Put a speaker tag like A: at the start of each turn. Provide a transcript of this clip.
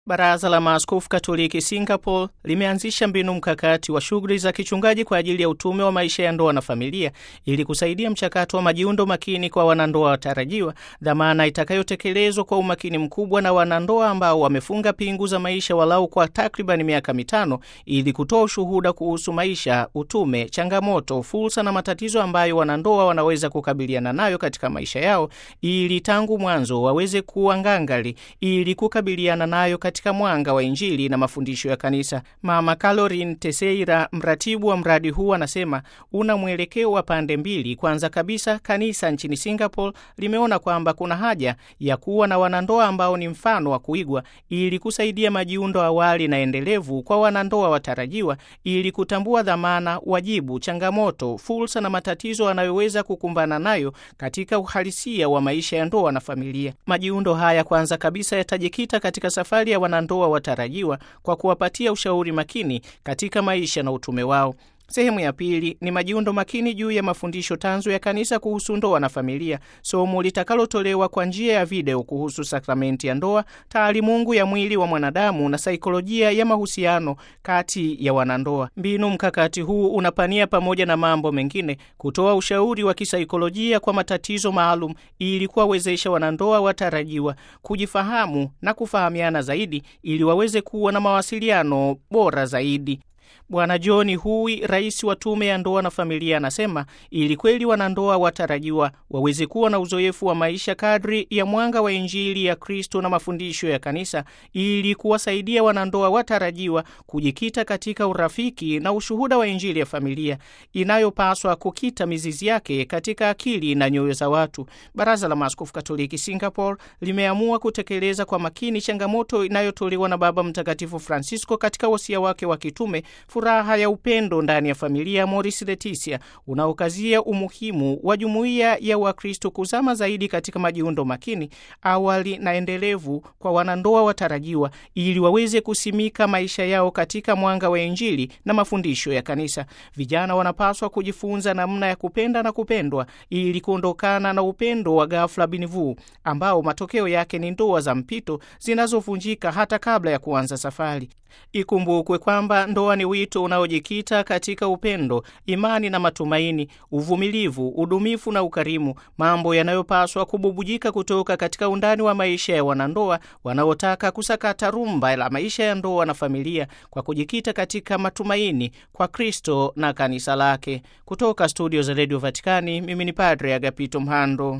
A: Baraza la Maaskofu Katoliki Singapore limeanzisha mbinu mkakati wa shughuli za kichungaji kwa ajili ya utume wa maisha ya ndoa na familia ili kusaidia mchakato wa majiundo makini kwa wanandoa watarajiwa, dhamana itakayotekelezwa kwa umakini mkubwa na wanandoa ambao wamefunga pingu za maisha walau kwa takriban miaka mitano ili kutoa ushuhuda kuhusu maisha, utume, changamoto, fursa na matatizo ambayo wanandoa wanaweza kukabiliana nayo katika maisha yao ili tangu mwanzo waweze kuwa ngangari ili kukabiliana nayo katika mwanga wa Injili na mafundisho ya Kanisa. Mama Caroline Teseira, mratibu wa mradi huu, anasema una mwelekeo wa pande mbili. Kwanza kabisa, kanisa nchini Singapore limeona kwamba kuna haja ya kuwa na wanandoa ambao ni mfano wa kuigwa ili kusaidia majiundo awali na endelevu kwa wanandoa watarajiwa ili kutambua dhamana, wajibu, changamoto, fursa na matatizo wanayoweza kukumbana nayo katika uhalisia wa maisha ya ndoa na familia. Majiundo haya kwanza kabisa yatajikita katika safari ya wanandoa watarajiwa kwa kuwapatia ushauri makini katika maisha na utume wao. Sehemu ya pili ni majiundo makini juu ya mafundisho tanzu ya kanisa kuhusu ndoa na familia, somo litakalotolewa kwa njia ya video kuhusu sakramenti ya ndoa, taalimungu ya mwili wa mwanadamu na saikolojia ya mahusiano kati ya wanandoa. Mbinu mkakati huu unapania pamoja na mambo mengine kutoa ushauri wa kisaikolojia kwa matatizo maalum ili kuwawezesha wanandoa watarajiwa kujifahamu na kufahamiana zaidi ili waweze kuwa na mawasiliano bora zaidi. Bwana John Hui, rais wa tume ya ndoa na familia, anasema ili kweli wanandoa watarajiwa waweze kuwa na uzoefu wa maisha kadri ya mwanga wa Injili ya Kristo na mafundisho ya Kanisa, ili kuwasaidia wanandoa watarajiwa kujikita katika urafiki na ushuhuda wa Injili ya familia inayopaswa kukita mizizi yake katika akili na nyoyo za watu. Baraza la Maaskofu Katoliki Singapore limeamua kutekeleza kwa makini changamoto inayotolewa na Baba Mtakatifu Francisco katika wasia wake wa kitume furaha ya upendo ndani ya familia Moris Leticia, unaokazia umuhimu wa jumuiya ya Wakristo kuzama zaidi katika majiundo makini awali na endelevu kwa wanandoa watarajiwa ili waweze kusimika maisha yao katika mwanga wa Injili na mafundisho ya Kanisa. Vijana wanapaswa kujifunza namna ya kupenda na kupendwa ili kuondokana na upendo wa ghafla binivu ambao matokeo yake ni ndoa za mpito zinazovunjika hata kabla ya kuanza safari. Ikumbukwe kwamba ndoa ni wito unaojikita katika upendo, imani na matumaini, uvumilivu, udumifu na ukarimu, mambo yanayopaswa kububujika kutoka katika undani wa maisha ya wanandoa wanaotaka kusakata rumba la maisha ya ndoa na familia kwa kujikita katika matumaini kwa Kristo na kanisa lake. Kutoka studio za redio Vatikani, mimi ni Padre Agapito Mhando.